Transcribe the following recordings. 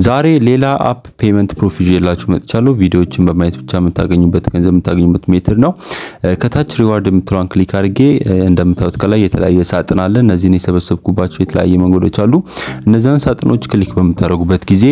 ዛሬ ሌላ አፕ ፔመንት ፕሩፍ ይዤላችሁ መጥቻለሁ። ቪዲዮዎችን በማየት ብቻ የምታገኙበት ገንዘብ የምታገኙበት ሜትር ነው። ከታች ሪዋርድ የምትለዋን ክሊክ አድርጌ እንደምታዩት ከላይ የተለያየ ሳጥን አለ። እነዚህን የሰበሰብኩባቸው የተለያየ መንገዶች አሉ። እነዚያን ሳጥኖች ክሊክ በምታደርጉበት ጊዜ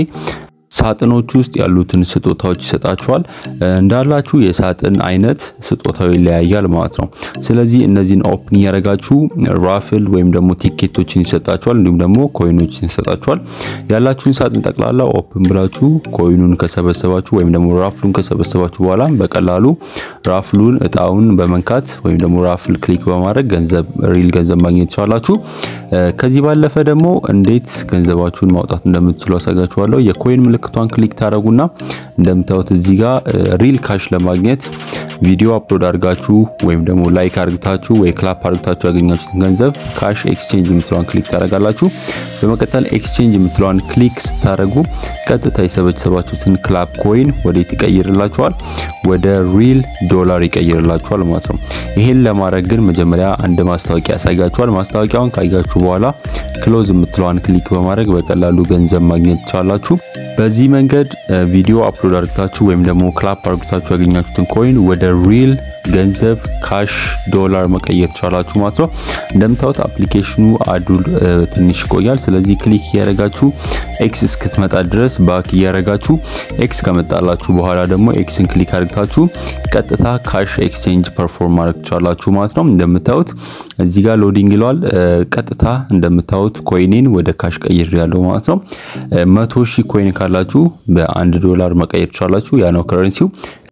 ሳጥኖች ውስጥ ያሉትን ስጦታዎች ይሰጣችኋል። እንዳላችሁ የሳጥን አይነት ስጦታው ይለያያል ማለት ነው። ስለዚህ እነዚህን ኦፕን እያደረጋችሁ ራፍል ወይም ደግሞ ቲኬቶችን ይሰጣችኋል፣ እንዲሁም ደግሞ ኮይኖችን ይሰጣችኋል። ያላችሁን ሳጥን ጠቅላላ ኦፕን ብላችሁ ኮይኑን ከሰበሰባችሁ ወይም ደግሞ ራፍሉን ከሰበሰባችሁ በኋላ በቀላሉ ራፍሉን እጣውን በመንካት ወይም ደግሞ ራፍል ክሊክ በማድረግ ገንዘብ ሪል ገንዘብ ማግኘት ትችላላችሁ። ከዚህ ባለፈ ደግሞ እንዴት ገንዘባችሁን ማውጣት እንደምትችሉ አሳጋችኋለሁ። የኮይን ምልክቷን ክሊክ ታደረጉና እንደምታዩት እዚህ ጋር ሪል ካሽ ለማግኘት ቪዲዮ አፕሎድ አድርጋችሁ ወይም ደግሞ ላይክ አድርግታችሁ ወይ ክላፕ አድርግታችሁ ያገኛችሁትን ገንዘብ ካሽ ኤክስቼንጅ የምትለዋን ክሊክ ታደረጋላችሁ። በመቀጠል ኤክስቼንጅ የምትለዋን ክሊክ ስታደረጉ ቀጥታ የሰበሰባችሁትን ክላፕ ኮይን ወዴት ይቀይርላችኋል? ወደ ሪል ዶላር ይቀይርላችኋል ማለት ነው። ይሄን ለማድረግ ግን መጀመሪያ አንድ ማስታወቂያ ያሳያችኋል። ማስታወቂያውን ካያችሁ በኋላ ክሎዝ የምትለዋን ክሊክ በማድረግ በቀላሉ ገንዘብ ማግኘት ትችላላችሁ። በዚህ መንገድ ቪዲዮ አፕሎድ አድርግታችሁ ወይም ደግሞ ክላፕ አድርግታችሁ ያገኛችሁትን ኮይን ወደ ሪል ገንዘብ ካሽ ዶላር መቀየር ትችላላችሁ ማለት ነው። እንደምታዩት አፕሊኬሽኑ አዱል ትንሽ ይቆያል። ስለዚህ ክሊክ እያደረጋችሁ ኤክስ እስክትመጣ ድረስ ባክ እያደረጋችሁ ኤክስ ከመጣላችሁ በኋላ ደግሞ ኤክስን ክሊክ አድርግታችሁ ቀጥታ ካሽ ኤክስቼንጅ ፐርፎርም ማድረግ ትችላላችሁ ማለት ነው። እንደምታዩት እዚህ ጋር ሎዲንግ ይለዋል። ቀጥታ እንደምታዩት ኮይኔን ወደ ካሽ ቀይር ያለው ማለት ነው። መቶ ሺህ ኮይን ካላችሁ በአንድ ዶላር መቀየር ትችላላችሁ። ያ ነው ከረንሲው።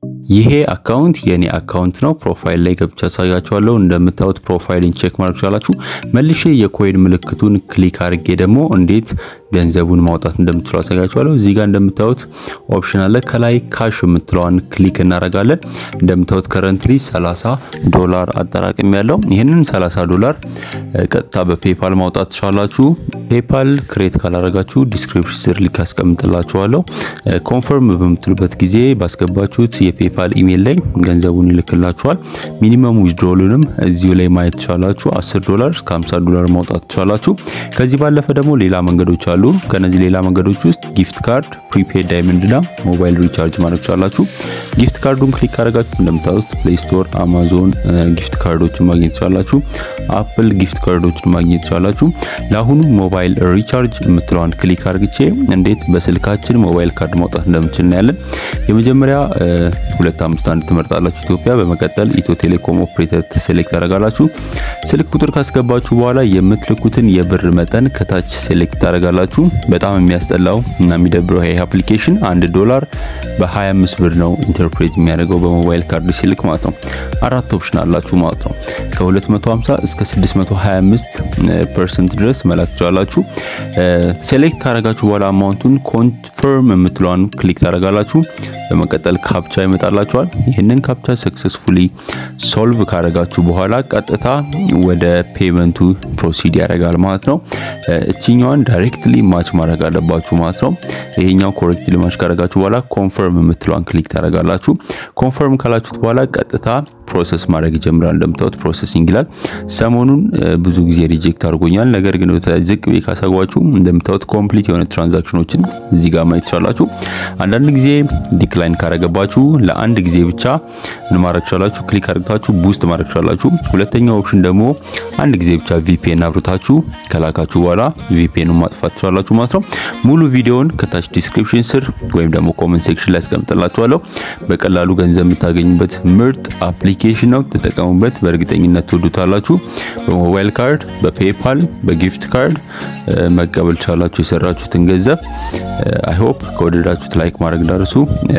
ይሄ አካውንት የኔ አካውንት ነው። ፕሮፋይል ላይ ገብቻ ያሳያችኋለሁ። እንደምታዩት ፕሮፋይልን ቼክ ማድረግ ትችላላችሁ። መልሼ የኮይን ምልክቱን ክሊክ አድርጌ ደግሞ እንዴት ገንዘቡን ማውጣት እንደምትችሉ አሳያችኋለሁ። እዚህ ጋር እንደምታዩት ኦፕሽን አለ። ከላይ ካሽ የምትለዋን ክሊክ እናደርጋለን። እንደምታዩት ከረንትሊ 30 ዶላር አጠራቅም ያለው ይህንን 30 ዶላር ቀጥታ በፔፓል ማውጣት ትችላላችሁ። ፔፓል ክሬት ካላደረጋችሁ ዲስክሪፕሽን ስር ሊንክ አስቀምጥላችኋለሁ። ኮንፈርም በምትሉበት ጊዜ ባስገባችሁት የፔፓል ኢሜል ላይ ገንዘቡን ይልክላችኋል። ሚኒመም ዊዝድሮሉንም እዚሁ ላይ ማየት ትችላላችሁ። 10 ዶላር እስከ 50 ዶላር ማውጣት ትችላላችሁ። ከዚህ ባለፈ ደግሞ ሌላ መንገዶች አሉ። ከነዚህ ሌላ መንገዶች ውስጥ ጊፍት ካርድ፣ ፕሪፔድ ዳይመንድ እና ሞባይል ሪቻርጅ ማድረግ ትችላላችሁ። ጊፍት ካርዱን ክሊክ ካደረጋችሁ እንደምታዩት ፕሌይ ስቶር፣ አማዞን ጊፍት ካርዶችን ማግኘት ትችላላችሁ። አፕል ጊፍት ካርዶችን ማግኘት ትችላላችሁ። ለአሁኑ ሞባይል ሪቻርጅ የምትለዋን ክሊክ አድርግቼ እንዴት በስልካችን ሞባይል ካርድ ማውጣት እንደምችል እናያለን። የመጀመሪያ 251 ትመርጣላችሁ ኢትዮጵያ። በመቀጠል ኢትዮ ቴሌኮም ኦፕሬተር ሴሌክት ታደርጋላችሁ። ስልክ ቁጥር ካስገባችሁ በኋላ የምትልኩትን የብር መጠን ከታች ሴሌክት ታደርጋላችሁ። በጣም የሚያስጠላው እና የሚደብረው ይሄ አፕሊኬሽን አንድ ዶላር በ25 ብር ነው ኢንተርፕሬት የሚያደርገው በሞባይል ካርድ ሲልክ ማለት ነው። አራት ኦፕሽን አላችሁ ማለት ነው። ከ250 እስከ 625 ፐርሰንት ድረስ መላክ ትችላላችሁ። ሴሌክት ካደረጋችሁ በኋላ አማውንቱን ኮንፈርም የምትለዋን ክሊክ ታደርጋላችሁ። በመቀጠል ካፕቻ ይመጣላችኋል። ይህንን ካፕቻ ሰክሰስፉሊ ሶልቭ ካደረጋችሁ በኋላ ቀጥታ ወደ ፔመንቱ ፕሮሲድ ያደርጋል ማለት ነው። እችኛዋን ዳይሬክትሊ ማች ማድረግ አለባችሁ ማለት ነው። ይሄኛው ኮሬክትሊ ማች ካደረጋችሁ በኋላ ኮንፈርም የምትለዋን ክሊክ ታደርጋላችሁ። ኮንፈርም ካላችሁት በኋላ ቀጥታ ፕሮሰስ ማድረግ ይጀምራል። እንደምታዩት ፕሮሰሲንግ ይላል። ሰሞኑን ብዙ ጊዜ ሪጀክት አድርጎኛል። ነገር ግን ዝቅ ቤ ካሳጓችሁ እንደምታዩት ኮምፕሊት የሆነ ትራንዛክሽኖችን እዚህ ጋር ማየት ትችላላችሁ። አንዳንድ ጊዜ ዲክላይን ካረገባችሁ ለአንድ ጊዜ ብቻ ምን ማድረግ ትችላላችሁ? ክሊክ አድርጋችሁ ቡስት ማድረግ ትችላላችሁ። ሁለተኛው ኦፕሽን ደግሞ አንድ ጊዜ ብቻ ቪፒኤን አብርታችሁ ከላካችሁ በኋላ ቪፒኤን ማጥፋት ትችላላችሁ ማለት ነው። ሙሉ ቪዲዮውን ከታች ዲስክሪፕሽን ስር ወይም ደግሞ ኮመንት ሴክሽን ላይ አስቀምጥላችኋለሁ። በቀላሉ ገንዘብ የምታገኙበት ምርጥ አፕሊኬሽን ነው። ተጠቀሙበት። በእርግጠኝነት ትወዱታላችሁ። በሞባይል ካርድ፣ በፔፓል፣ በጊፍት ካርድ መቀበል ቻላችሁ የሰራችሁትን ገንዘብ። አይ ሆፕ ከወደዳችሁት ላይክ ማድረግ እንዳርሱ።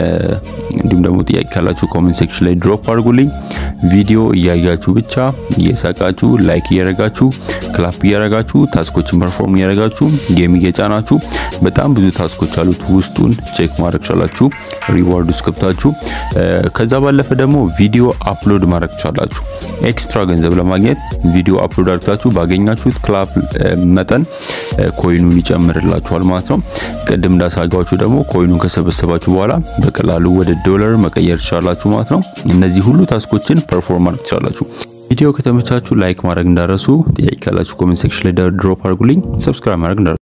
እንዲሁም ደግሞ ጥያቄ ካላችሁ ኮሜንት ሴክሽን ላይ ድሮፕ አድርጉልኝ። ቪዲዮ እያያችሁ ብቻ እየሳቃችሁ ላይክ እያረጋችሁ ክላፕ እያረጋችሁ ታስኮችን ፐርፎርም እያረጋችሁ ጌም እየጫናችሁ በጣም ብዙ ታስኮች አሉት። ውስጡን ቼክ ማድረግ ቻላችሁ ሪዋርድ ውስጥ ገብታችሁ ከዛ ባለፈ ደግሞ ቪዲዮ አፕሎድ ማድረግ ትችላላችሁ። ኤክስትራ ገንዘብ ለማግኘት ቪዲዮ አፕሎድ አድርጋችሁ ባገኛችሁት ክላፕ መጠን ኮይኑን ይጨምርላችኋል ማለት ነው። ቅድም እንዳሳጋችሁ ደግሞ ኮይኑን ከሰበሰባችሁ በኋላ በቀላሉ ወደ ዶላር መቀየር ትችላላችሁ ማለት ነው። እነዚህ ሁሉ ታስኮችን ፐርፎርም ማድረግ ትችላላችሁ። ቪዲዮ ከተመቻችሁ ላይክ ማድረግ እንዳረሱ፣ ጥያቄ ካላችሁ ኮሜንት ሴክሽን ላይ ድሮፕ አድርጉልኝ። ሰብስክራይብ ማድረግ እንዳረሱ